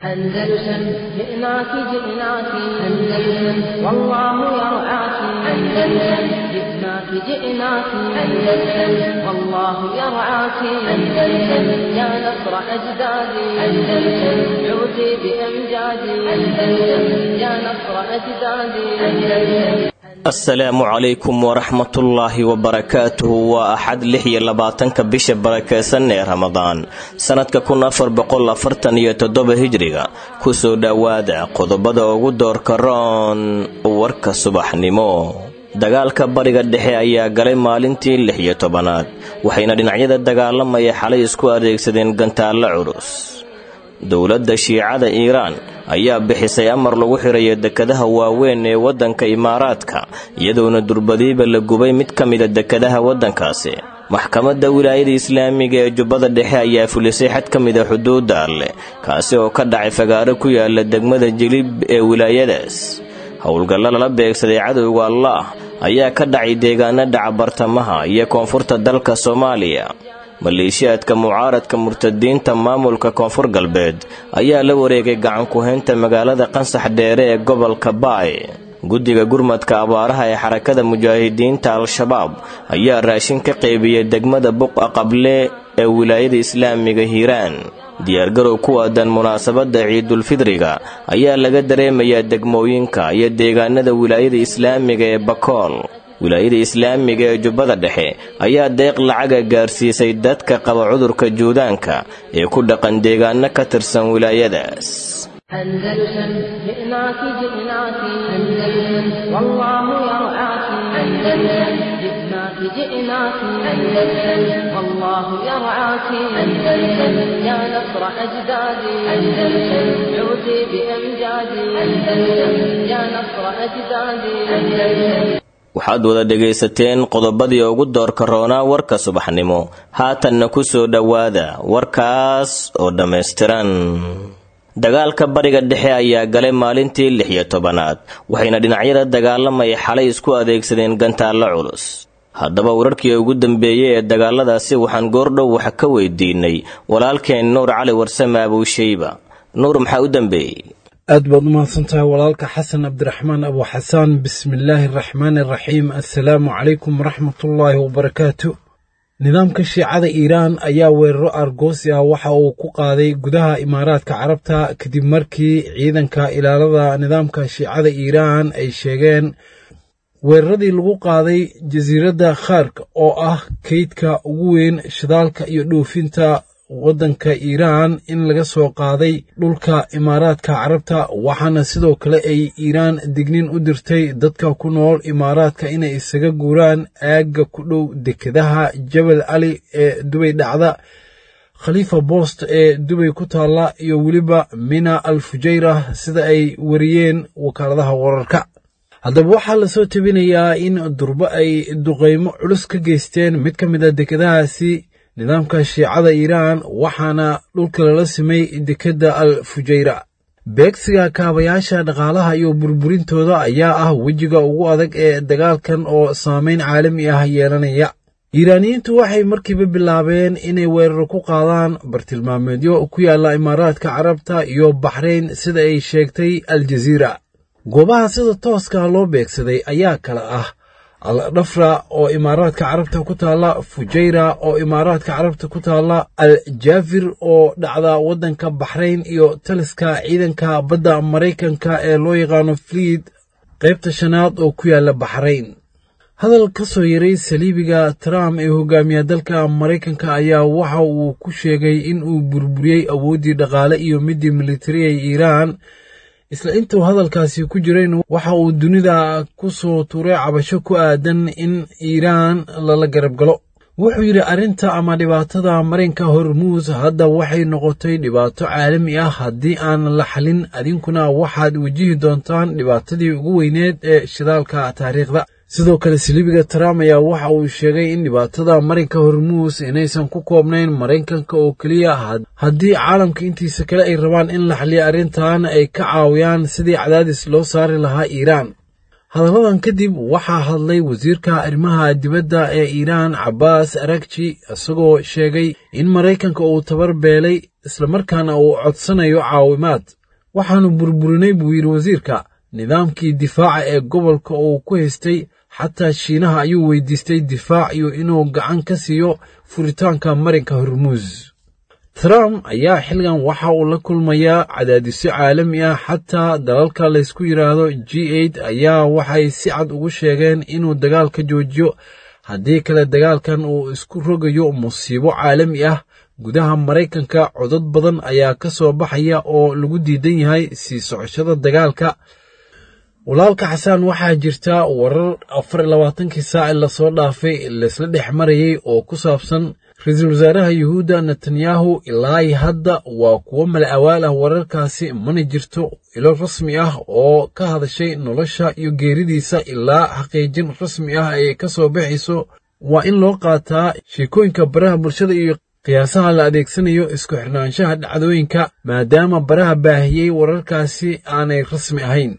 أندلسن جئناك جئناك أندلسن والله يرعاك أندلسن جئناك جئناك أندلسن والله يرعاك أندلسن يا نصر أجدادي أندلسن عودي بأمجادي أندلسن يا نصر أجدادي أندلسن asalaamu calaykum waraxmatullaahi wabarakaatuhu waa axad lix iyo labaatanka bisha barakeysan ee ramadaan sannadka kun afar boqol afartan iyo toddoba hijriga kusoo dhowaada qodobada ugu doorka roon warka subaxnimo dagaalka bariga dhexe ayaa galay maalintii lix iyo tobanaad waxayna dhinacyada dagaalamaya xalay isku adeegsadeen gantaallo culus dowladda shiicada iiraan ayaa bixisay amar lagu xirayo dekadaha waaweyn ee waddanka imaaraadka iyadoona durbadiiba la gubay mid ka mida dekadaha waddankaasi maxkamadda wilaayada islaamiga ee jubbada dhexe ayaa fulisay xad ka mida xuduudda alleh kaasi oo ka dhacay fagaaro ku yaala degmada jilib ee wilaayadaas howlgallo lala beegsaday cadowga allaah ayaa ka dhacay deegaano dhaca bartamaha iyo koonfurta dalka soomaaliya maleeshiyaadka mucaaradka murtadiinta maamulka koonfur galbeed ayaa la wareegay gacan ku-haynta magaalada qansax dheere ee gobolka baay guddiga gurmadka abaaraha ee xarakada mujaahidiinta al-shabaab ayaa raashin ka qaybiyey degmada buqa qable ee wilaayada islaamiga hiiraan diyaargarow ku aadan munaasabadda ciidulfidriga ayaa laga dareemayaa degmooyinka iyo deegaanada wilaayada islaamiga ee bakool wilaayada islaamiga ee jubbada dhexe ayaa deeq lacaga gaarsiisay dadka qaba cudurka juudaanka ee ku dhaqan deegaano ka tirsan wilaayadaas أندلسن جئناك جئناك أندلسن والله يرعاك أندلسن جئناك جئناك أندلسن والله يرعاك أندلسن يا نصر أجدادي أندلسن عودي بأمجادي أندلسن يا نصر أجدادي أندلسن waxaad wada dhegaysateen qodobadii ugu doorka roonaa warka subaxnimo haatanna ku soo dhowaada warkaas oo dhammaystiran dagaalka bariga dhexe ayaa galay maalintii lix iyo tobanaad waxayna dhinacyada dagaalamaya xalay isku adeegsadeen gantaallo culus haddaba wararkii ugu dambeeyey ee dagaaladaasi waxaan goordhow wax ka weydiinay walaalkeen nuur cali warsame abuusheyba nuur maxaa u dambeeyey aad baad u mahadsantahay walaalka xasan cabdiraxmaan abu xasaan bismillaahi araxmaan araxiim assalaamu calaykum waraxmatullaahi wabarakaatu nidaamka shiicada iiraan ayaa weeraro argoosi ah waxa uu ku qaaday gudaha imaaraadka carabta kadib markii ciidanka ilaalada nidaamka shiicada iiraan ay sheegeen weeraradii lagu qaaday jasiiradda khaark oo ah keydka ugu weyn shidaalka iyo dhoofinta waddanka iiraan in laga soo qaaday dhulka imaaraadka carabta waxaana sidoo kale ay iiraan dignin u dirtay dadka ku nool imaaraadka inay isaga guuraan aagga ku dhow dekedaha jabal cali ee dubay dhacda khaliifa boost ee dubay ku taalla iyo weliba mina al fujayra sida ay wariyeen wakaaladaha wararka haddaba waxaa lasoo tabinayaa in durbo ay duqaymo culus ka geysteen mid ka mid a dekedahaasi nidaamka shiicada iiraan waxaana dhulka lala simay dekedda al fujayra beegsiga kaabayaasha dhaqaalaha iyo burburintooda ayaa ah wejiga ugu adag ee dagaalkan oo saameyn caalami ah yeelanaya iiraaniyiintu waxay markiiba bilaabeen inay weeraro ku qaadaan bartilmaameedyo ku yaalla imaaraadka carabta iyo baxrayn sida ay sheegtay al jaziira goobaha sida tooska loo beegsaday ayaa kale ah al dhafra oo imaaraadka carabta ku taalla fujayra oo imaaraadka carabta ku taalla al jaafir oo dhacda waddanka baxrayn iyo taliska ciidanka badda maraykanka ee loo yaqaano fliid qaybta shanaad oo ku yaalla baxrayn hadal ka soo yaray saliibiga trump ee hogaamiya dalka maraykanka ayaa waxa uu ku sheegay in uu burburiyey awooddii dhaqaale iyo middii militari ee iiraan isla intuu hadalkaasi ku jirayn waxa uu dunida ku soo tuuray cabasho ku aadan in iiraan lala garab galo wuxuu yidhi arrinta ama dhibaatada marinka hormuus hadda waxay noqotay dhibaato caalami ah haddii aan la xalin adinkuna waxaad wejihi doontaan dhibaatadii ugu weyneed ee shidaalka taariikhda sidoo kale silibiga trump ayaa waxa uu sheegay in dhibaatada marinka hormuus inaysan ku koobnayn maraykanka oo keliya haddii caalamka intiisa kale ay rabaan in la xaliyo arrintan ay ka caawiyaan sidii cadaadis loo saari lahaa iiraan hadalladan kadib waxaa hadlay wasiirka arrimaha dibadda ee iiraan cabbaas arakji isagoo sheegay in maraykanka uu tabar beelay islamarkaana uu codsanayo caawimaad waxaannu burburinay buu yidhi wasiirka nidaamkii difaaca ee gobolka uu ku haystay xataa shiinaha ayuu weydiistay difaac iyo inuu gacan ka siiyo furitaanka marinka hormuus trump ayaa xilligan waxa uu la kulmayaa cadaadisyo caalami ah xataa dalalka laysku yidhaahdo g eid ayaa waxay si cad ugu sheegeen inuu dagaalka joojiyo haddii kale dagaalkan uu isku rogayo musiibo caalami ah gudaha maraykanka codod badan ayaa ka soo baxaya oo lagu diidan yahay sii socoshada dagaalka walaalka xasaan waxaa jirta warar afar iyo labaatankii saaci lasoo dhaafay laysla dhex marayay oo ku saabsan ra-iisul wasaaraha yuhuudda netanyahu ilaa hadda waa kuwo mala awaal ah wararkaasi mana jirto ilo rasmi ah oo ka hadashay nolosha iyo geeridiisa ilaa xaqiijin rasmi ah ay ka soo baxayso waa in loo qaataa sheekooyinka baraha bulshada iyo qiyaasaha la adeegsanayo isku xirnaanshaha dhacdooyinka maadaama baraha baahiyey wararkaasi aanay rasmi ahayn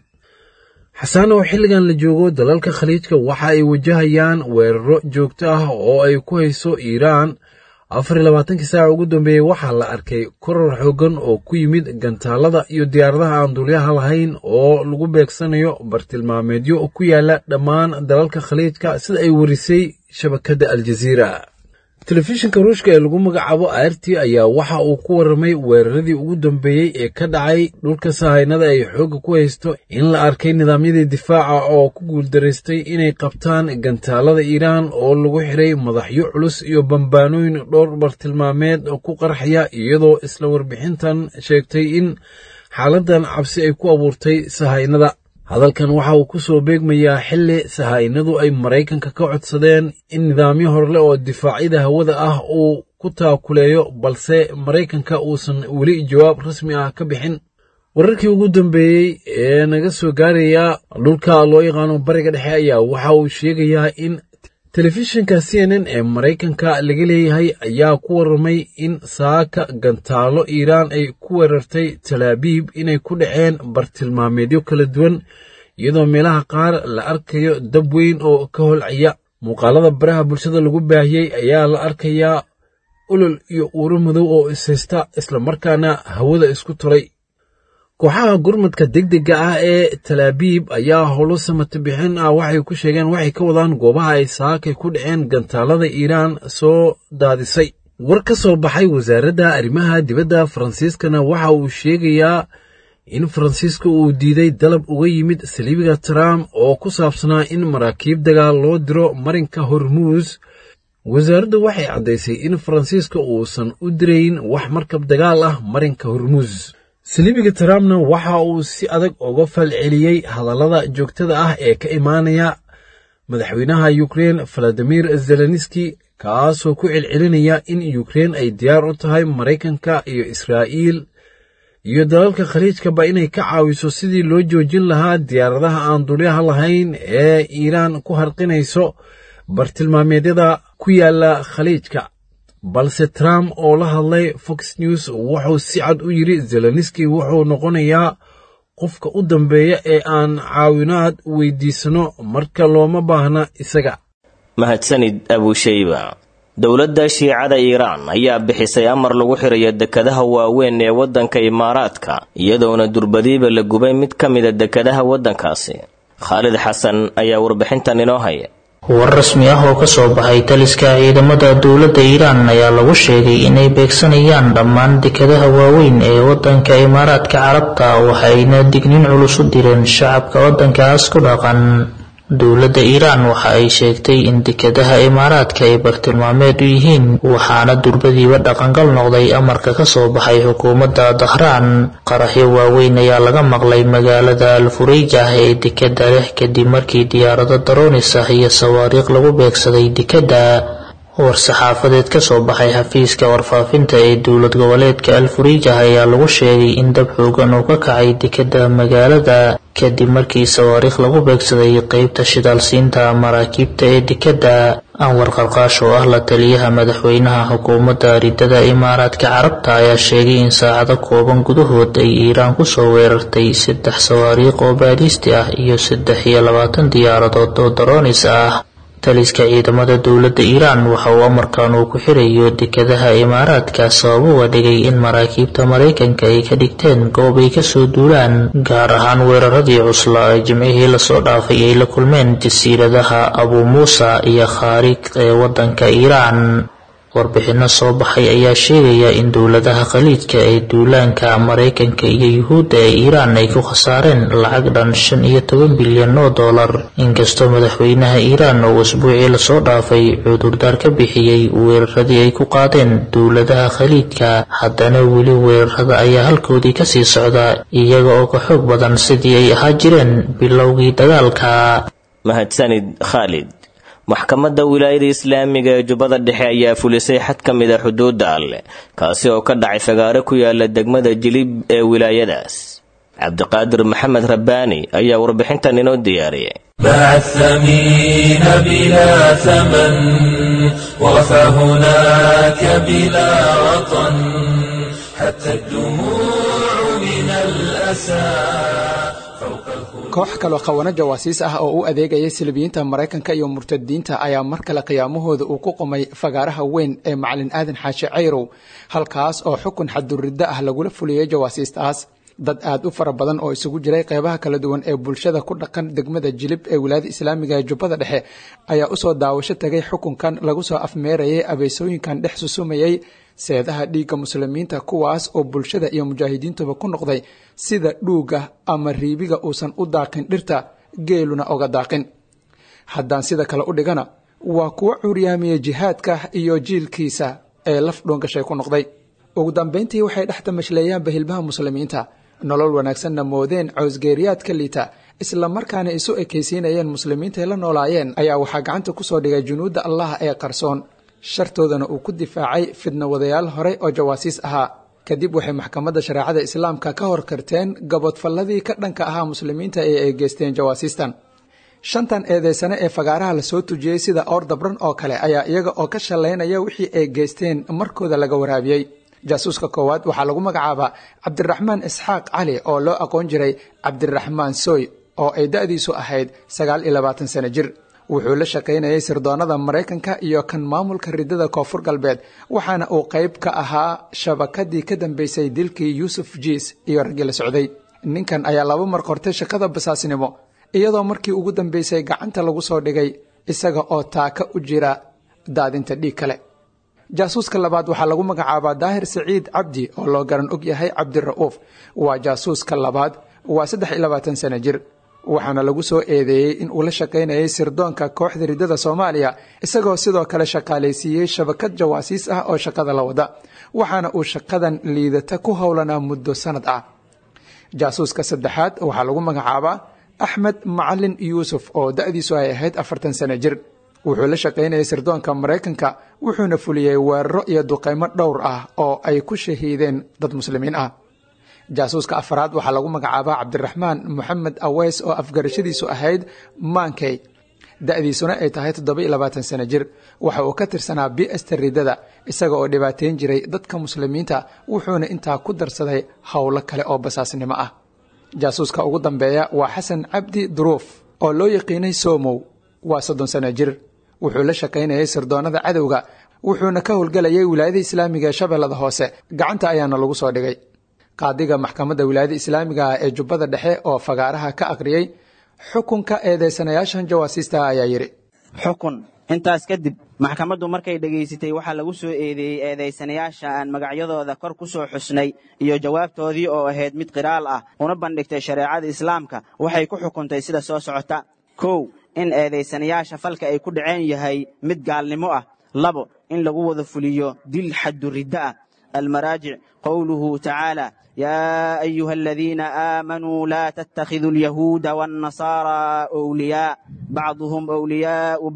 xasaan oo xilligan la joogo dalalka khaliijka waxa ay wajahayaan weeraro joogto ah oo ay ku hayso iiraan afar iyo labaatankii saaca ugu dambeeyey waxaa la arkay koror xooggan oo ku yimid gantaalada iyo diyaaradaha aan duulyaha lahayn oo lagu beegsanayo bartilmaameedyo ku yaala dhammaan dalalka khaliijka sida ay warisay shabakadda aljaziira telefishinka ruushka ee lagu magacaabo aarti ayaa waxa uu ku warramay weeraradii ugu dambeeyey ee ka dhacay dhulka sahaynada ay xoogga ku haysto in la arkay nidaamyadii difaaca oo ku guuldaraystay inay qabtaan gantaalada iiraan oo lagu xiray madaxyo culus iyo bambaanooyin dhowr bartilmaameed ku qarxaya iyadoo isla warbixintan sheegtay in xaaladdan cabsi ay ku abuurtay sahaynada hadalkan waxa uu ku soo beegmayaa xilli sahaa'inadu ay maraykanka ka codsadeen in nidaamyo horle oo difaacyada hawada ah uu ku taakuleeyo balse maraykanka uusan weli jawaab rasmi ah ka bixin wararkii ugu dambeeyey ee naga soo gaaraya dhulka loo yaqaano bariga dhexe ayaa waxa uu sheegayaa in telefishinka c n n ee maraykanka laga leeyahay ayaa ku warramay in saaka gantaalo iiraan ay ku weerartay talaabiib inay ku dhaceen bartilmaameedyo kala duwan iyadoo meelaha qaar la arkayo dab weyn oo ka holcaya muuqaalada baraha bulshada lagu baahiyey ayaa la arkayaa olol iyo uuro madow oo ishaysta islamarkaana hawada isku turay kooxaha gurmadka degdega ah ee talaabiib ayaa howlo samata bixin ah waxay ku sheegeen waxay ka wadaan goobaha ay saakay ku dhaceen gantaalada iiraan soo daadisay war ka soo baxay wasaaradda arrimaha dibadda faransiiskana waxa uu sheegayaa in faransiiska uu diiday dalab uga yimid saliibiga trump oo ku saabsanaa in maraakiib dagaal loo diro marinka hormuus wasaaraddu waxay caddaysay in faransiiska uusan u dirayn wax markab dagaal ah marinka hormuus saliibiga trumpna waxa uu si adag uga falceliyey hadallada joogtada ah ee ka imaanaya madaxweynaha yukrein valadimir zelenski kaasoo ku celcelinaya in yukrein ay diyaar u tahay maraykanka iyo israa'iil iyo dalalka khaliijkaba inay ka caawiso sidii loo joojin lahaa diyaaradaha aan dulyaha lahayn ee iiraan ku harqinayso bartilmaameedyada ku yaala khaliijka balse trump oo la hadlay fox news wuxuu si cad u yidhi zelenski wuxuu noqonayaa qofka u dambeeya ee aan caawinaad weydiisano marka looma baahna isaga mahadsanid abushayba dowladda shiicada iiraan ayaa bixisay amar lagu xirayo dekadaha waaweyn ee waddanka imaaraadka iyadoona durbadiiba la gubay mid ka mida dekadaha waddankaasi khaalid xasan ayaa warbixintan inoo haya war rasmi ah oo kasoo baxay taliska ciidamada dowladda iiraan ayaa lagu sheegay inay beegsanayaan dhammaan dekadaha waaweyn ee wadanka imaaraadka carabta waxayna dignin culus u direen shacabka wadankaas ku dhaqan dowladda iiraan waxa ay sheegtay in dekadaha imaaraadka ay bartilmaameed u yihiin waxaana durbadiiba dhaqangal noqday amarka kasoo baxay xukuumadda dahraan qaraxyo waaweyn ayaa laga maqlay magaalada alfureyjah ee dekada leh kadib markii diyaarado daroonis ah iyo sawaariikh lagu beegsaday dekadda war-saxaafadeed kasoo baxay xafiiska warfaafinta ee dowlad goboleedka alfuriijah ayaa lagu sheegay in dab xoogan uu ka kacay dekada magaalada kadib markii sawaariikh lagu beegsaday qeybta shidaalsiinta maraakiibta ee dekada anwar qarqaash oo ah la taliyaha madaxweynaha xukuumadda ridada imaaraadka carabta ayaa sheegay in saacado kooban gudahood ay iiraan kusoo weerartay saddex sawaariikh oo baadhiisti ah iyo saddex iyo labaatan diyaaradood oo daroonis ah taliska ciidamada dowladda iiraan waxa uu amarkan uu ku xirayo dekadaha imaaraadka sabab uga dhigay in maraakiibta maraykanka ay ka dhigteen goob ay kasoo duulaan gaar ahaan weeraradii cuslaa ee jimcihii lasoo dhaafay ay la kulmeen jasiiradaha abuu muusa iyo khaariq ee waddanka iiraan warbixino soo baxay ayaa sheegaya in dowladaha khaliijka ee duulaanka maraykanka iyo yuhuudda ee iiraan ay ku khasaareen lacag dhan shan iyo toban bilyan oo dollar inkastoo madaxweynaha iiraan oo usbuucii lasoo dhaafay cudurdaar ka bixiyey weeraradii ay ku qaadeen dowladaha khaliijka haddana weli weerarada ayaa halkoodii kasii socda iyaga oo ka xoog badan sidii ay ahaa jireen bilowgii dagaalka mahadsanid khaalid maxkamadda wilaayada islaamiga ee jubbada dhexe ayaa fulisay xad ka mid a xuduudda alleh kaasi oo ka dhacay fagaaro ku yaala degmada jilib ee wilaayadaas cabdiqaadir maxamed rabbaani ayaa warbixintan inoo diyaariyay باع الثمين بلا ثمن وفى هناك بلا وطن حتى الدموع من الأسى koox kaloo khawana jawaasiis ah oo u adeegaya silibiyiinta maraykanka iyo murtadiinta ayaa mar kale qiyaamahooda uu ku qumay fagaaraha weyn ee macalin aadan xaashi cayrow halkaas oo xukun xaduriddo ah lagula fuliyey jawaasiistaas dad aad u fara badan oo isugu jiray qeybaha kala duwan ee bulshada ku dhaqan degmada jilib ee wilaayada islaamiga ee jubbada dhexe ayaa usoo daawasho tagay xukunkan lagu soo afmeerayay abeysooyinkan dhex susumayay seedaha dhiigga muslimiinta kuwaas oo bulshada iyo mujaahidiintuba ku noqday sida dhuuga ama riibiga uusan u daaqin dhirta geeluna oga daaqin haddaan sida kale u dhigana waa kuwa curyaamiya jihaadka iyo jiilkiisa ee laf dhoongashay ku noqday ugu dambayntii waxay dhex damashleeyaan bahilbaha muslimiinta nolol wanaagsanna moodeen cawsgeeriyaadka liita isla markaana isu ekaysiinayeen muslimiintaay la noolaayeen ayaa waxaa gacanta kusoo dhigay junuudda allah ee qarsoon shartoodana uu ku difaacay fidna wadayaal horey oo jawaasiis ahaa kadib waxay maxkamadda shareecada islaamka ka hor karteen gabodfalladii ka dhanka ahaa muslimiinta ee ay geysteen jawaasiistan shantan eedeysane ee fagaaraha lasoo tujiyey sida oor dabran oo kale ayaa iyaga oo ka shallaynaya wixii ay geysteen markooda laga waraabiyey jaasuuska koowaad waxaa lagu magacaabaa cabdiraxmaan isxaaq cali oo loo aqoon jiray cabdiraxmaan soy oo ay da-diisu ahayd sagaal iyo labaatan sano jir wuxuu la shaqaynayay sirdoonnada maraykanka iyo kan maamulka ridada koonfur galbeed waxaana uu qayb ka ahaa shabakadii ka dambeysay dilkii yuusuf jiis iyo raggii la socday ninkan ayaa laba mar qortay shaqada basaasnimo iyadoo markii ugu dambeysay gacanta lagu soo dhigay isaga oo taaka u jira daadinta dhiig kale jaasuuska labaad waxaa lagu magacaabaa daahir saciid cabdi oo loo garan og yahay cabdira'uuf waa jaasuuska labaad waa saddex iyo labaatan sano jir waxaana lagu soo eedeeyey in uu la shaqaynayay sirdoonka kooxda ridada soomaaliya isagoo sidoo kale shaqaalaysiiyey shabakad jawaasiis ah oo shaqada la wada waxaana uu shaqadan liidata ku howlanaa muddo sanad ah jaasuuska saddexaad waxaa lagu magacaabaa axmed macalin yuusuf oo da-diisu ay ahayd afartan sano jir wuxuu la shaqaynayay sirdoonka maraykanka wuxuuna fuliyey weeraro iyo duqeymo dhowr ah oo ay ku shahiideen dad muslimiin ah jaasuuska afaraad waxaa lagu magacaabaa cabdiraxmaan moxamed aweys oo afgarashadiisu ahayd maankey da-diisuna ay tahay toddoba-iyo labaatan sano jir waxa uu ka tirsanaa bi'asta ridada isaga oo dhibaateyn jiray dadka muslimiinta wuxuuna intaa ku darsaday howlo kale oo basaasnimo ah jaasuuska ugu dambeeya waa xasan cabdi duruuf oo loo yaqiinay somow waa soddon sano jir wuxuu la shaqaynayay sirdoonnada cadowga wuxuuna ka howlgelayay wilaayada islaamiga ee shabeellada hoose gacanta ayaana lagu soo dhigay qaadiga maxkamadda wilaayada islaamiga ah ee jubbada dhexe oo fagaaraha ka aqriyey xukunka eedeysanayaashan jawaasiista ayaa yidhi xukun intaas kadib maxkamaddu markay dhegaysatay waxaa lagu soo eedeeyey eedaysanayaasha aan magacyadooda kor ku soo xusnay iyo jawaabtoodii oo ahayd mid qiraal ah una bandhigtay shareecada islaamka waxay ku xukuntay sida soo socota kow in eedaysanayaasha falka ay ku dhaceen yahay mid gaalnimo ah labo in lagu wada fuliyo dil xadduriddo ah almaraajic qowluhu tacaala يا أيها الذين آمنوا لا تتخذوا اليهود والنصارى أولياء بعضهم أولياء بعض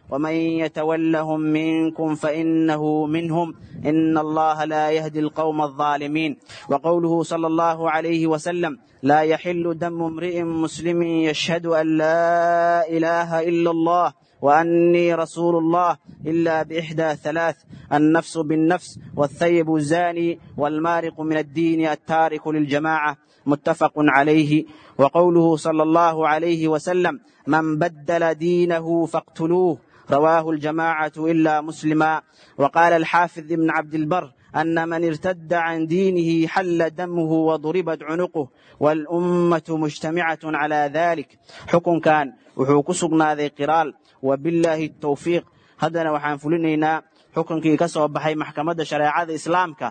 ومن يتولهم منكم فإنه منهم إن الله لا يهدي القوم الظالمين وقوله صلى الله عليه وسلم لا يحل دم امرئ مسلم يشهد أن لا إله إلا الله وأني رسول الله إلا بإحدى ثلاث النفس بالنفس والثيب الزاني والمارق من الدين التارك للجماعة متفق عليه وقوله صلى الله عليه وسلم من بدل دينه فاقتلوه رواه الجماعة إلا مسلما وقال الحافظ ابن عبد البر أن من ارتد عن دينه حل دمه وضربت عنقه والأمة مجتمعة على ذلك حكم كان وحوك سقنا قرال وبالله التوفيق هذا وحان فلنينا حكم كي كسو بحي محكمة شريعة إسلامك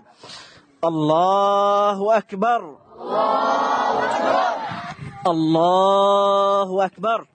الله أكبر الله أكبر الله أكبر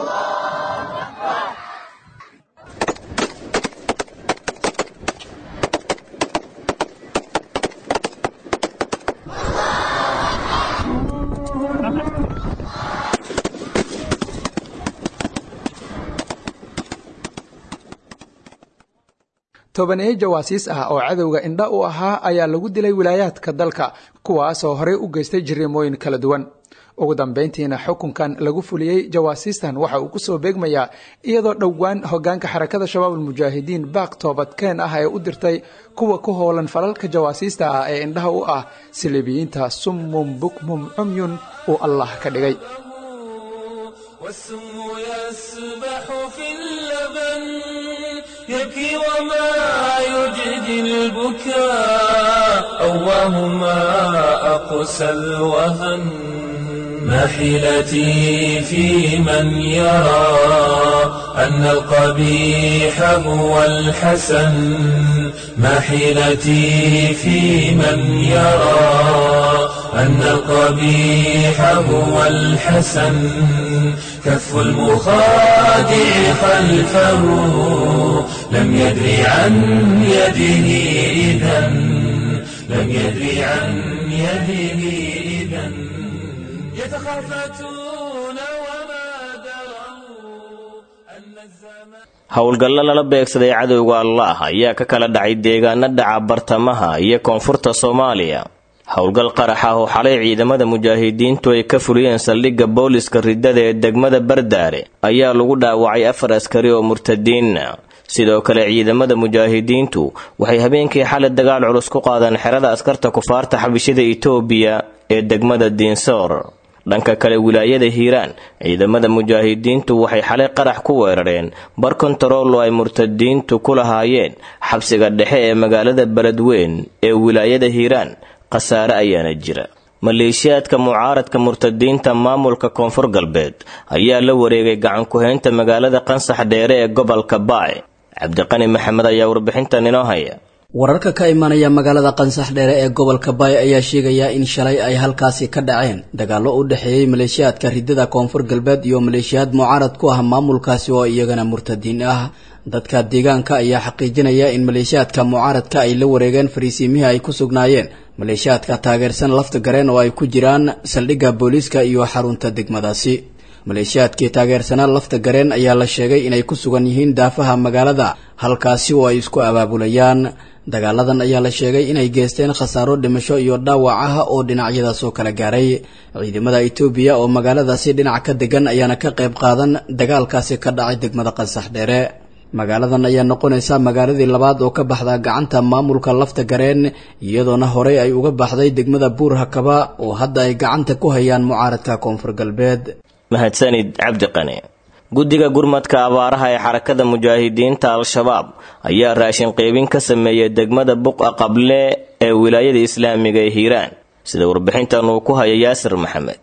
tobaneeyo jawaasiis ah oo cadowga indha u ahaa ayaa lagu dilay wilaayaadka dalka kuwaasoo horey u geystay jirrimooyin kala duwan ugu dambayntiina xukunkan lagu fuliyey jawaasiistan waxa uu kusoo beegmayaa iyadoo dhowaan hogaanka xarakada shabaabulmujaahidiin baaq toobadkeen ah ee u dirtay kuwa ku howlan falalka jawaasiista ah ee indhaha u ah silibiyiinta summum bukmum cumyun uu allah ka dhigay والسم يسبح في اللبن يبكي وما يجدي البكاء أواه ما أقسى الوهن ما حيلتي في من يرى أن القبيح هو الحسن ما حيلتي في من يرى أن القبيح هو الحسن كف المخادع خلفه لم يدري عن يده إذا لم يدري عن يده إذا يتخافتون وما دروا أن الزمان howlgallo lala beegsaday cadowga allaah ayaa ka kala dhacay deegaano dhaca bartamaha iyo koonfurta soomaaliya howlgal qarax ah oo xalay ciidamada mujaahidiintu ay ka fuliyeen saldhigga booliska riddada ee degmada bardaare ayaa lagu dhaawacay afar askari oo murtadiina sidoo kale ciidamada mujaahidiintu waxay habeenkii xalay dagaal culus ku qaadeen xerada askarta kufaarta xabishida itoobiya ee degmada diinsoor dhanka kale wilaayada hiiraan ciidamada mujaahidiintu waxay xalay qarax ku weerareen bar kontarool oo ay murtadiintu ku lahaayeen xabsiga dhexe ee magaalada beledweyn ee wilaayada hiiraan khasaare ayaana jira maleeshiyaadka mucaaradka murtadiinta maamulka koonfur galbeed ayaa la wareegay gacan ku-haynta magaalada qansax dheere ee gobolka baay cabdiqani maxamed ayaa warbixintan inoo haya wararka ka imanaya magaalada qansax dheere ee gobolka baay ayaa sheegaya in shalay ay halkaasi ka dhaceen dagaallo u dhexeeyey maleeshiyaadka riddada koonfur galbeed iyo maleeshiyaad mucaarad ku ah maamulkaasi oo iyagana murtadiin ah dadka deegaanka ayaa xaqiijinaya in maleeshiyaadka mucaaradka ay la wareegeen fariisiimihii ay ku sugnaayeen maleeshiyaadka taageersan lafta gareen oo ay ku jiraan saldhigga booliiska iyo xarunta degmadaasi maleeshiyaadkii taageersanaa lafta gareen ayaa la sheegay inay ku sugan yihiin daafaha magaalada halkaasi oo ay isku abaabulayaan dagaaladan ayaa la sheegay inay geysteen khasaaro dhimasho iyo dhaawac ah oo dhinacyadaas oo kala gaaray ciidamada itoobiya oo magaaladaasi dhinac ka degan ayaana ka qayb qaadan dagaalkaasi ka dhacay degmada qansax dheere magaaladan ayaa noqonaysa magaaladii labaad oo ka baxda gacanta maamulka lafta gareen iyadoona horey ay uga baxday degmada buur hakaba oo hadda ay gacanta ku hayaan mucaaradka koonfur galbeed mahadsanid cabdiqani guddiga gurmadka abaaraha ee xarakada mujaahidiinta al-shabaab ayaa raashin qeybin ka sameeyay degmada buqa qable ee wilaayada islaamiga ee hiiraan sida warbixintan uu ku haya yaasir maxamed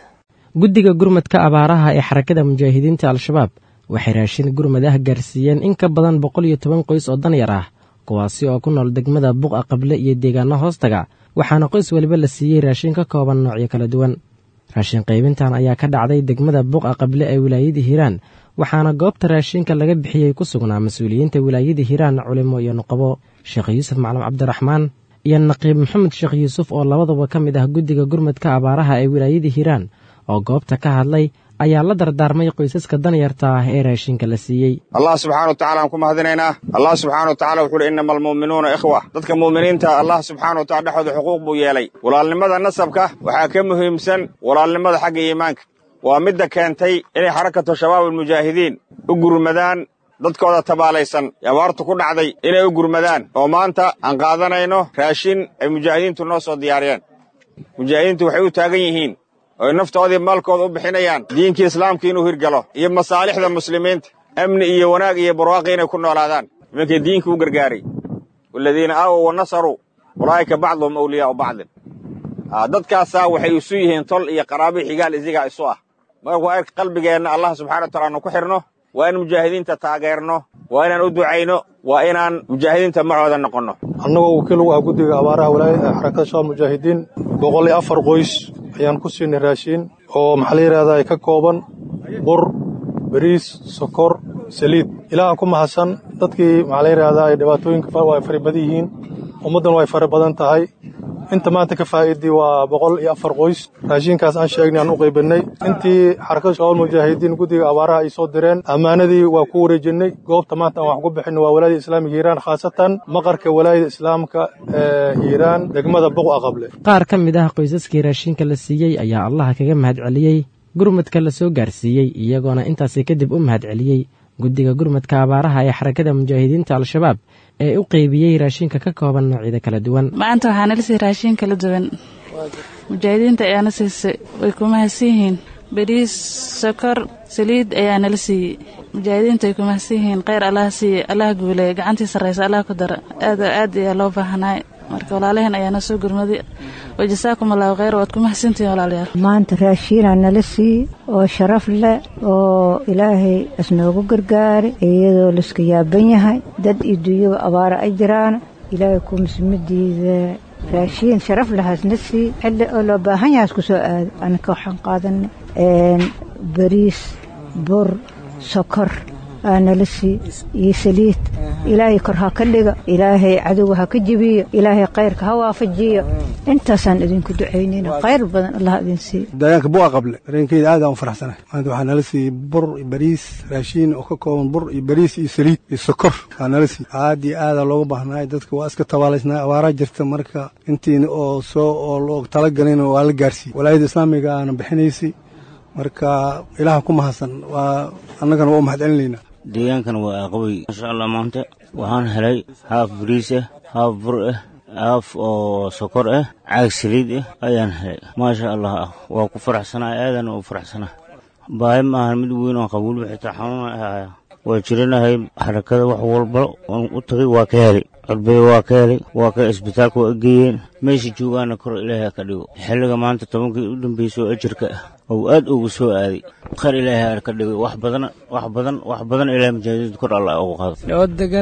guddiga gurmadka abaaraha ee xarakada mujaahidiinta al-shabaab waxay raashin gurmad ah gaarsiiyeen in ka badan boqol iyo toban qoys oo danyar ah kuwaasi oo ku nool degmada buqa qable iyo deegaano hoostaga waxaana qoys waliba la siiyey raashin ka kooban noocyo kala duwan raashin qaybintan ayaa ka dhacday degmada buqa qable ee wilaayada hiiraan waxaana goobta raashinka laga bixiyey ku sugnaa mas-uuliyiinta wilaayada hiiraan culimo iyo nuqabo sheekh yuusuf maclam cabdiraxmaan iyo naqiib maxamed sheekh yuusuf oo labadaba ka mid ah guddiga gurmadka abaaraha ee wilaayada hiiraan oo goobta ka hadlay ayaa la dardaarmay qoysaska danyarta ah ee raashinka la siiyey allah subxana wa tacala aan ku mahadinaynaa allah subxana wa tacala wuxuu uhi innama almu'minuuna ikhwa dadka mu'miniinta allah subxana wa tacala dhexooda xuquuq buu yeelay walaalnimada nasabka waxaa ka muhiimsan walaalnimada xagga iimaanka waa midda keentay inay xarakatu shabaab almujaahidiin u gurmadaan dadkooda tabaalaysan ee abaartu ku dhacday inay u gurmadaan oo maanta aan qaadanayno raashin ay mujaahidiintu noo soo diyaariyeen mujaahidiintu waxay u taagan yihiin ooy naftoodii maalkooda u bixinayaan diinkii islaamka inuu hirgalo iyo masaalixda muslimiinta amni iyo wanaag iyo barwaaqi inay ku noolaadaan nimankii diinka u gargaaray waladiina aawow wa nasaruu ulaa'ika bacduhum awliyaa'u bacdin dadkaasaa waxay isu yihiin tol iyo qaraabi xigaal isigaa isu ah marka waa qalbigeenna allah subxana wa taala anu ku xidhno waa in mujaahidiinta taageerno waa inaan u ducayno waa inaan mujaahidiinta macooda noqonno annagoo wakiil ugu ah guddiga abaaraha walaayada xarakada shabaab mujaahidiin boqol iyo afar qoys ayaan ku siinay raashiin oo maxaa la yidhahdaa ka kooban bur bariis sokor saliid ilaahan ku mahadsan dadkii maxaa la yidhahdaa ay dhibaatooyinka waa fara badan yihiin ummaddan way fara badan tahay inta maanta ka faa'iidii waa boqol iyo afar qoys raashinkaas aan sheegnay aan u qaybinay intii xarakada shabaab mujaahidiin guddiga abaaraha ay soo direen ammaanadii waa ku wareejinnay goobta maanta aan wax ku bixinay waa walaayada islaamiga hiiraan khaasatan maqarka walaayada islaamka ee hiiraan degmada buq aqable qaar ka mid ah qoysaskii raashinka la siiyey ayaa allaha kaga mahadceliyey gurmadka la soo gaarsiiyey iyagoona intaasi kadib u mahadceliyey guddiga gurmadka abaaraha ee xarakada mujaahidiinta al-shabaab ee u qeybiyey raashinka ka kooban noocyada kala duwan maanta waxaa nala siiyey raashin kala duwan mujaahidiinta ayaana siisay way ku mahadsan yihiin bariis sokor saliid ayaa nala siiyey mujaahidiinta way ku mahadsan yihiin kheyr allaha siiye allaha guuleeya gacantii sarraysa allaha ku dara aad aad ayaa loo baahanaay marka walaalaheen ayaana soo gurmaday wajasaakum allahu kheyr waad ku mahadsantihiin walaalayaal maanta raashiinaa nala siiye oo sharaf leh oo ilaahay isnoogu gargaaray iyadoo laiska yaaban yahay dad iyo dunyaba abaara ay jiraan ilaahay ku musmadiida raashiin sharaf lahaasna sii xilli oo loo baahan yahaas ku soo aado anaka waxaan qaadanay bariis bur sokor aa nala sii iyo saliid ilaahay kor ha ka dhiga ilaahay cadowga ha ka jebiyo ilaahay khayrka ha waafajiyo intaasaan idinku ducaynayna khayr badan allah idin siiyo deegaanka buqa qable dareenkeyda aad aan u faraxsanahay maanta waxaa nala siiyey bur iyo bariis raashiin oo ka kooban bur iyo bariis iyo saliid iyo sokor aa nala siiyey aad iyo aadaa looga baahnaay dadka waa iska tabaalaysnaa abaaraa jirta marka intiina oo soo oo loo talagalin waa la gaarsiiyey walaayada islaamiga aana bixinaysay marka ilaaha ku mahadsan waa annagana waa u mahadcelinaynaa deegaankan waa aqabay maasha allah maanta waxaan helay haaf bariis ah haaf bur ah haaf oo sokor ah caag saliid ah ayaan helay maasha allah ah waa ku faraxsanaa aadana u faraxsanaa baahi maahan mid weyn oo qabuul xitaa xanuun ahaya waa jiranahay xarakada wax walba oon u tagay waa ka helay codbada waa ka helay waa ka isbitaalka waa geeyeen meesha joogaana kor ilaahay ka dhigo xilliga maanta tobankii u dambeysay oo ajirka ah ou aad ugu soo aaday khayr ilaahay ka dhigay wax badan wax badan wax badan ilaahay mujaahidiinta kor allah ugu qaado oo degan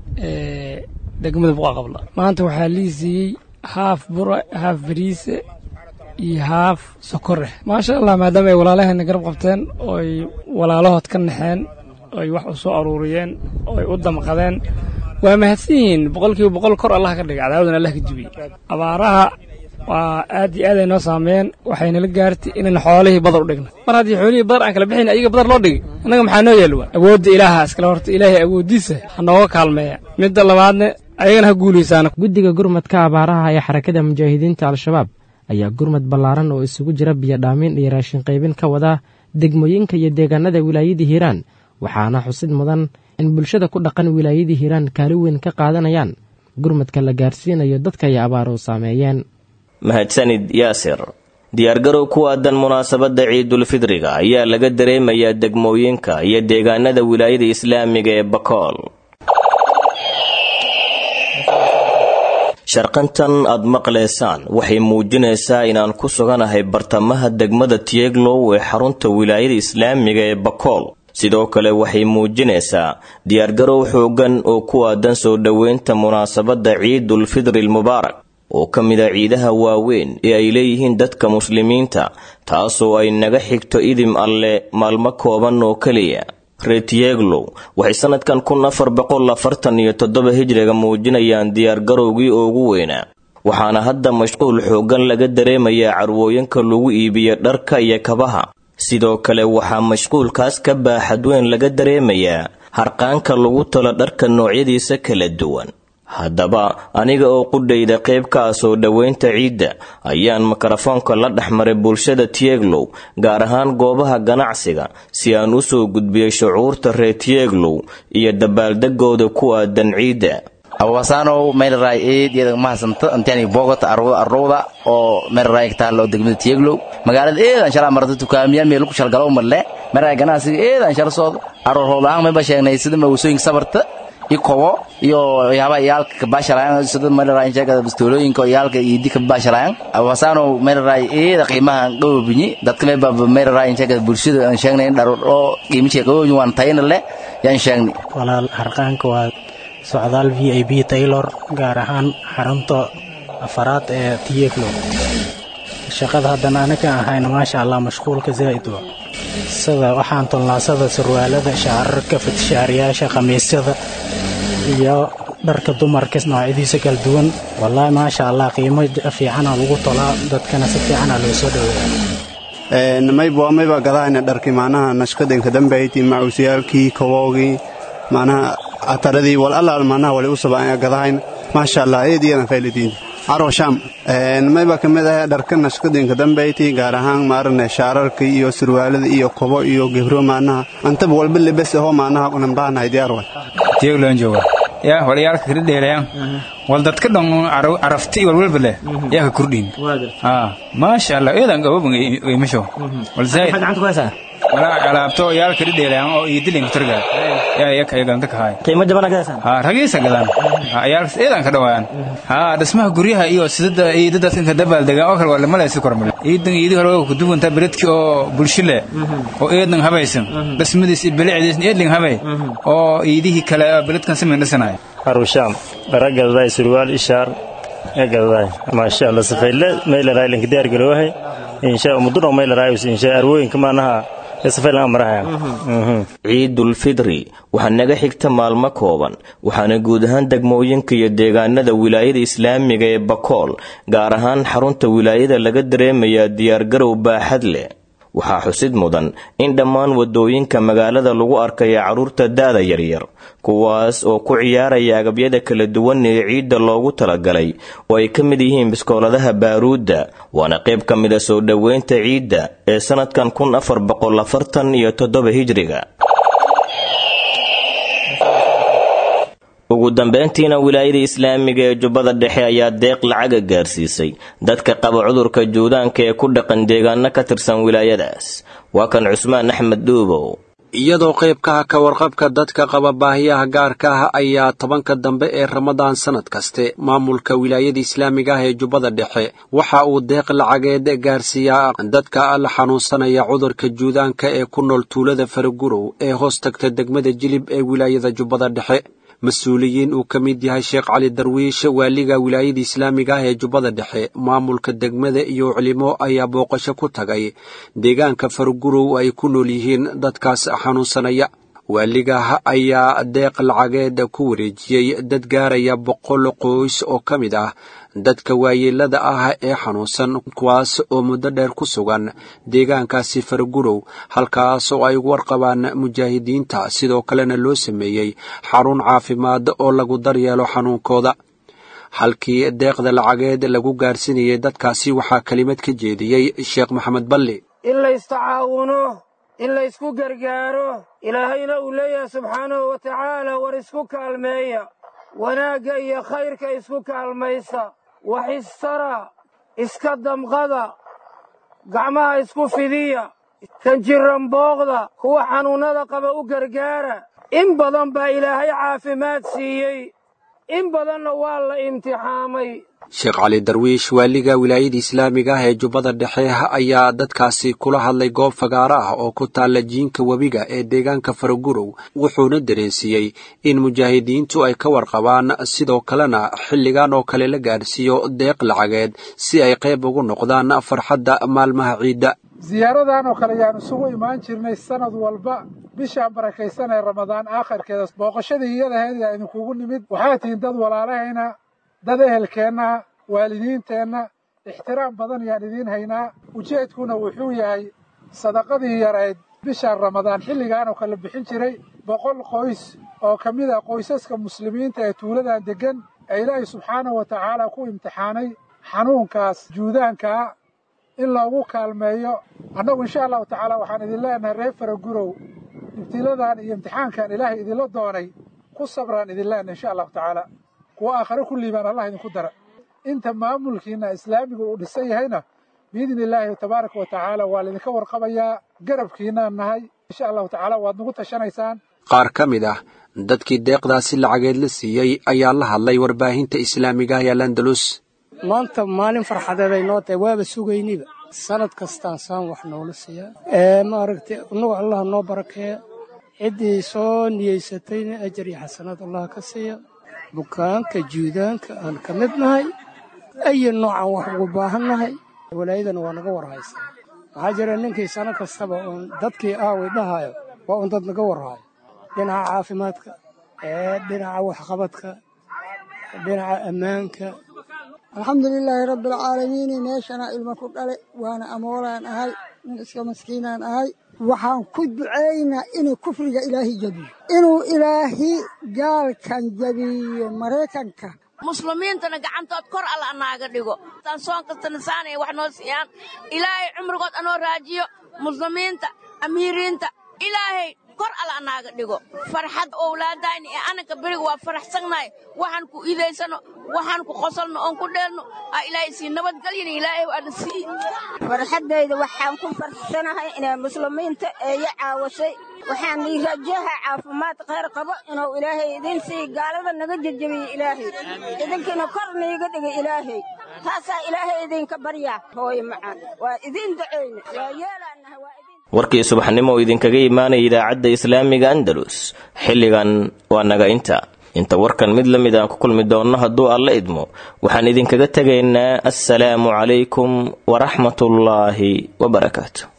degmada buqa qabla maanta waxaa lii siiyey haaf bura haaf bariise iyo haaf sokor ah maasha allah maadaama ay walaalaheena garab qabteen ooy walaalahood ka naxeen oy wax u soo aruuriyeen ooy u damqadeen waa mahadsan yihiin boqolkiiba boqol kor allah ka dhigay cadaawadan allah ka jibiyey abaaraha waa aad iyo aad ay noo saameeyeen waxaynala gaartay inayna xoolihii badar u dhigna mar haddii xoolihii badar aan kala bixin ayaga badar loo dhigay annaga maxaa noo yeelwa awoodda ilaaha iskale horta ilaahay awooddiisa ha nooga kaalmeeya midda labaadne ayagana ha guulaysaana guddiga gurmadka abaaraha ee xarakada mujaahidiinta al-shabaab ayaa gurmad ballaaran oo isugu jira biyodhaamin iyo raashin qaybin ka wada degmooyinka iyo deegaanada wilaayadii hiiraan waxaana xusid mudan in bulshada ku dhaqan wilaayadii hiiraan kaali weyn ka qaadanayaan gurmadka la gaarsiinayo dadka ay abaaruhu saameeyeen mahadsanid yaasir diyaargarow ku aadan munaasabadda ciidulfidriga ayaa laga dareemayaa degmooyinka iyo deegaanada wilaayada islaamiga ee bakool sharqantan aad maqlaysaan waxay muujinaysaa inaan ku suganahay bartamaha degmada tieglow ee xarunta wilaayada islaamiga ee bakool sidoo kale waxay muujinaysaa diyaargarow xoogan oo ku aadan soo dhoweynta munaasabadda ciidulfidri almubaarak oo ka mid a ciidaha waaweyn ee ay leeyihiin dadka muslimiinta taasoo ay naga xigto idim alle maalmo kooban oo keliya retieglow waxay sanadkan kun afar boqol afartan iyo toddoba hijriga muujinayaan diyaargarowgii ugu weynaa waxaana hadda mashquul xoogan laga dareemayaa carwooyinka lagu iibiyo dharka iyo kabaha sidoo kale waxaa mashquulkaas ka baaxad weyn laga dareemayaa harqaanka lagu talo dharka noocyadiisa kala duwan haddaba aniga oo qudhayda qayb ka ah soo dhoweynta ciidda ayaan mikrofoonka la dhexmaray bulshada tieglow gaar ahaan goobaha ganacsiga si aan u soo gudbiyey shucuurta reer tieglow iyo dabaaldegooda ku aadan ciidda awasanow meelray eed iyada mahadsanto intaani bogota arrowda oo meelray taalo degmada tieglow magaalada eedan shala marada tukaamiyaal meel ku shalgalo marle meelray ganacsiga eedan shala soo arrowdaan mayba sheegnay sida mawsooyinka sabarta iyo kobo iyo waxyaabaha iyaalka kabaashalayan sida meelray sheegada bastoolooyinka iyaalka iyo dika baashalayan awasanow meelray eeda qiimaha dhowbinyi dadka mayba meelray sheegada bulshada aan sheegnay dharo oo qiimihiisa qowbin waan tayna le yaan sheegnay walaal harqaanka waa socdaal v i b taylor gaar ahaan xarunta afaraad ee tiyeglo shaqada haddana anaga ahayna maasha allah mashquulka zaa'id wa sida waxaan tolnaasada sarwaalada shaararka fatishaariyaasha khamiisyada iyo dharka dumarka noocyadiisa kala duwan wallaahi maasha allah qiimo fiicana lagu tolaa dadkana si fiicana loo soo dhaweeya mayba mayba gadahayna dharkii macnaha nashqadanka dambayti macuusiyaalkii kawoogii macnaha ataradii wal allaal macnaha wali u sabaan gadahayn maasha allah eediyadan faylidiin caro sham mayba ka mid ah dharka nashqadinka dambayti gaar ahaan maarane shaararka iyo surwaalada iyo kobo iyo gebro macnaha antaba walba lebes aho macnaha nambaanahay diyaar way tiyagloon jooga yaa walayaalka kala dheelayaan wal dadka dhan carafti walwalba leh yaa ka kordhin maasha allah eedan gaboban imasho wal zaid walaa alaabto yaal kala dheelayaan oo iyo dilinka turgaa yaa iyaka ay galanta kahay qiimo jaban gadaysan ha ragiisa gadaan ha yaalkas eedan ka dhawaayaan ha dhismaha guryaha iyo sidada iyo dadka ka dabaal degaan oo kale waa lama leesu kormale iidan iidi hore ku duwanta beredki oo bulshile oo eedan habaysan dhismadiis iyo bilicdiis eedling habay oo iidihii kale beredkan sameyn dhisanaya arusham baragadaday surwaal ishaar egadaday maasha allah safayle meelaraay linka diyaar garoohay insha muddo meelaraay insha arwooyinka maanaha ciidulfidri waxaa naga xigta maalmo kooban waxaana guud ahaan degmooyinka iyo deegaanada wilaayada islaamiga ee bakool gaar ahaan xarunta wilaayada laga dareemayaa diyaargarow baaxad leh waxaa xusid mudan in dhammaan wadooyinka magaalada lagu arkaya carruurta da'da yaryar kuwaas oo ku ciyaaraya agabyada kala duwan ee ciidda loogu talagalay oo ay ka mid yihiin biskooladaha baaruudda waana qayb ka mida soo dhoweynta ciidda ee sannadkan kun afar boqol afartan iyo toddoba hijriga ugu dambeyntiina wilaayada islaamiga ee jubbada dhexe ayaa deeq lacaga gaarsiisay dadka qaba cudurka juudaanka ee ku dhaqan deegaano ka tirsan wilaayadaas waa kan cusmaan axmed dhuubow iyadoo qaybkaha ka warqabka dadka qaba baahiyaha gaarka ah ayaa tobanka dambe ee ramadaan sannad kaste maamulka wilaayada islaamiga ah ee jubbada dhexe waxa uu deeq lacageed gaarsiiyaa dadka la xanuunsanaya cudurka juudaanka ee ku nool tuulada faragurow ee hoos tagta degmada jilib ee wilaayada jubbada dhexe mas-uuliyiin uu ka mid yahay sheekh cali darwiish waaliga wilaayada islaamiga ah ee jubbada dhexe maamulka degmada iyo culimo ayaa booqasho ku tagay deegaanka fargurow ay ku nool yihiin dadkaas xanuunsanaya waaligaah ayaa deeq lacageed ku wareejiyey dad gaaraya boqol qoys oo ka mid ah dadka waayeelada ah ee xanuunsan kuwaas oo muddo dheer ku sugan deegaankaasi fargurow halkaas oo ay warqabaan mujaahidiinta sidoo kalena loo sameeyey xarun caafimaad oo lagu daryeelo xanuunkooda halkii deeqda lacageed lagu gaarsinayay dadkaasi waxaa kelimad ka jeediyey sheekh maxamed balli in laystacaawuno in laysku gargaaro ilaahayna uu leeyahay subxaanahu wa tacaala war isku kaalmeeya wanaagga iyo khayrka isku kaalmaysa waxistara iska damqada gacmaha isku fidiya kan jiran booqda kuwa xanuunnada qaba u gargaara in badan baa ilaahay caafimaad siiyey in badanna waa la imtixaamay sheekh cali darwiish waaliga wilaayada islaamiga ah ee jubbada dhexe ayaa dadkaasi kula hadlay goob fagaaro ah oo ku taalla jiinka webiga ee deegaanka faragurow wuxuuna dareensiiyey in mujaahidiintu ay ka warqabaan sidoo kalena xilligan oo kale la gaadhsiiyo deeq lacageed si ay qayb ugu noqdaan farxadda maalmaha ciidda ziyaaradan oo kale ayaan isugu imaan jirnay sanad walba bishaan barakaysan ee ramadaan aakhirkeeda booqashadii iyadaheed aa idinkugu nimid waxaa tihiin dad walaalahayna dad ehelkeenna waalidiinteenna ixtiraam badan ayaan idiin haynaa ujeedkuna wuxuu yahay sadaqadii yarayd bisha ramadaan xilligaanoo kala bixin jiray boqol qoys oo ka mid ah qoysaska muslimiinta ee tuuladan deggan ee ilaahay subxaanahu wa tacaala ku imtixaanay xanuunkaas juudaankaa in loogu kaalmeeyo annagu insha allahu tacaala waxaan idin leenahay reer faragurow ibtiladan iyo imtixaankan ilaahay idinla doonay ku sabraan idin leenahay insha allahu tacaala kuwa aakhare ku liibaan allah idinku dara inta maamulkiina islaamiga uu dhisan yahayna biidni illaahi tabaaraka wa tacaala waa laydinka warqabayaa garabkiinaan nahay insha allahu tacaala waad nagu tashanaysaan qaar ka mid ah dadkii deeqdaasi lacageed la siiyey ayaa la hadlay warbaahinta islaamiga ah ee landalus maanta maalin farxadeed ay noo tahay waaba sugayniba sanad kastaan saan wax noola siiyaa maaragtay innagu allah noo barakeeya ciddii soo niyeysatayna ajar iyo xasanaad allah ka siiya bukaanka juudaanka aan ka mid nahay ayo noocaan wax ugu baahan nahay walaayadana waa naga warhaysaa waxaa jira ninkii sano kastaba uun dadkii aaway dhahayo waa uun dad naga warhayo dhinaca caafimaadka dhinaca waxqabadka dhinaca ammaanka alxamdulilaahi rabbialcaalamiin meeshana ilmo ku dhale waana amoolaan ahay nin iska maskiinaan ahay waxaan ku ducaynaa inuu kufriga ilaahay jabiyo inuu ilaahi gaalkan jabiyo maraykanka muslimiintana gacantood kor alla anaaga dhigo taan soon kastana saanaya wax noo siiyaan ilaahay cumrigood anoo raajiyo muslimiinta amiiriinta ilaahay kor alla anaaga dhigo farxad owlaadayna ee ananka beriga waa faraxsannahay waxaan ku iidaysano waxaan ku qosolno oon ku dheelno aa ilaahay sii nabadgelyana ilaahay waana sii farxaddayda waxaan ku farxsanahay inay muslimiinta eeyo caawashay waxaan ii rajaha caafimaad khayr qabo inuu ilaahay idin sii gaalada naga jejebiyo ilaahay idinkiina kor niiga dhiga ilaahay taasaa ilaahay idinka baryaa hooye macaan waa idin ducayna waa yeelaanahay waa warkii subaxnimo oo idinkaga imaanaya idaacadda islaamiga andalus xilligan waa naga inta inta warkan mid la mid aan ku kulmi doonno hadduu alla idmo waxaan idinkaga tegaynaa assalaamu calaykum waraxmatullaahi wabarakaatu